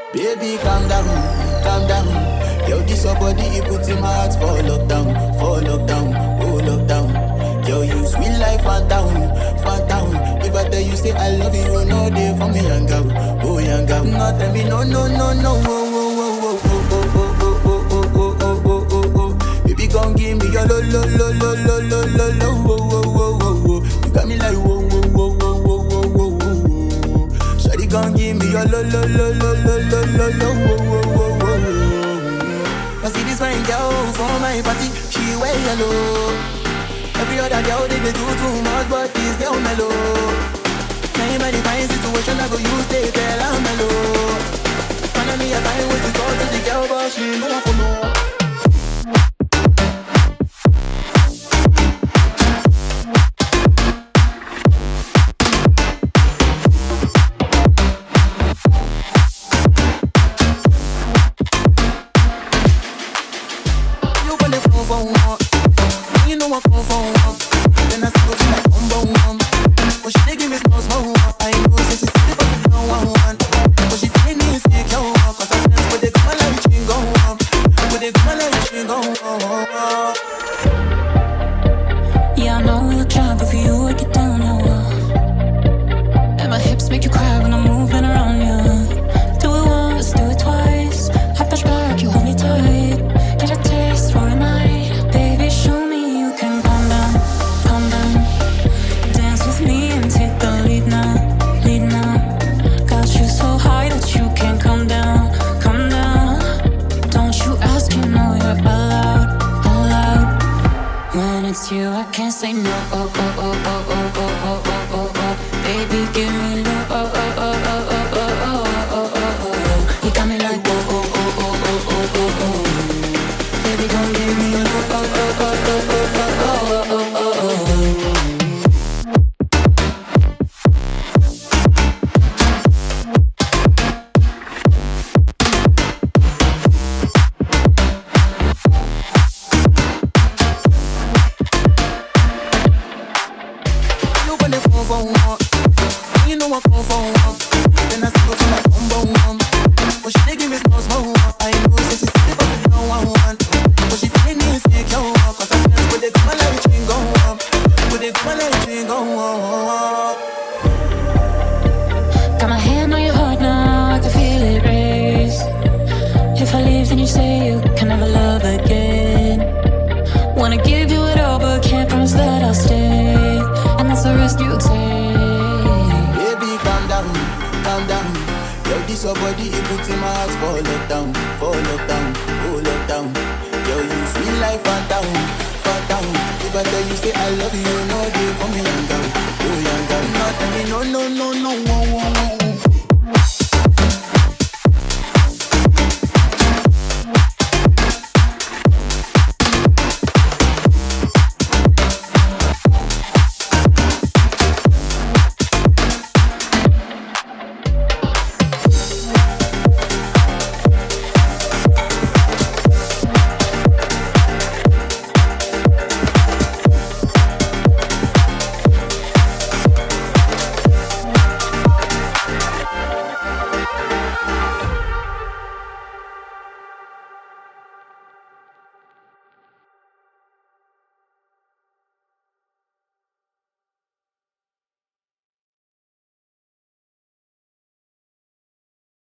Baby, calm down, calm down. Yo, this your body, it puts in my heart for lockdown, for lockdown, oh lockdown. Yo, you sweet life, phantom, phantom. If I tell you say I love you, you know they for me, young girl, oh young girl. No, tell me no, no, no, no, oh, oh, oh, oh, oh, oh, oh, oh, oh, oh, oh, oh, oh, oh. Baby, come give me your lo, lo, lo, lo, lo, lo, lo, lo, oh, oh, oh, oh, oh. You got me like whoa, whoa, whoa, whoa, whoa, whoa, whoa, whoa. Shawty, come give me your lo, lo, lo, lo, lo, lo, lo, lo, oh, oh, oh, oh, oh. I see this fine girl for my party, she wear yellow. Every other girl they, they do too much, but this girl mellow. Now in my divine situation, I go use they tell I'm mellow. Finally, I find way to talk to the girl, but she ain't gonna follow. You gonna fall for one. You know I fall for one. Then I still feel like bum bum bum. But she dey give me small small one. I know say she sleep but she don't want one. But she take me insecure one. Cause I sense when they come like she go on. When they come like she go on. Yeah, I know we look shy, but for you I get down on And my hips make you cry when I'm moving around you. Do it once, do it twice. I push back, you hold me tight. Get a taste for a night, baby. Show me you can calm down, calm down. Dance with me and take the lead now, lead now. Got you so high that you can't come down, come down. Don't you ask, you know you're allowed, allowed. When it's you, I can't say no. Oh, oh, oh, oh, oh, oh, oh, oh, oh, oh. Baby, give me love. Oh, oh, oh, oh, oh, oh, oh, oh, oh, oh. You got me like oh, oh, oh, oh, oh, oh, oh, oh. Baby, come give me love. Oh, oh, oh, oh, oh, oh, oh, oh, oh, oh. You gonna fall for one. You know I fall for one. Then I still feel like bum bum bum. But she dey give me small small one. I know say she sleep but she don't want one. But she take me insecure one. Cause I sense when they come like she go on. When they come like she go on. Got my hand on your heart now, I can feel it race. If I leave, then you say you can never love again. Wanna give you it all, but can't promise that I'll stay. And that's the risk you take. Baby, calm down, calm down. Yo, this your body, it puts in my heart for lockdown, for lockdown, oh lockdown. Yo, you sweet life, phantom, phantom. If I tell you say I love you, you know they for me, young girl, oh young girl. No, tell me no, no, no, no, oh, oh,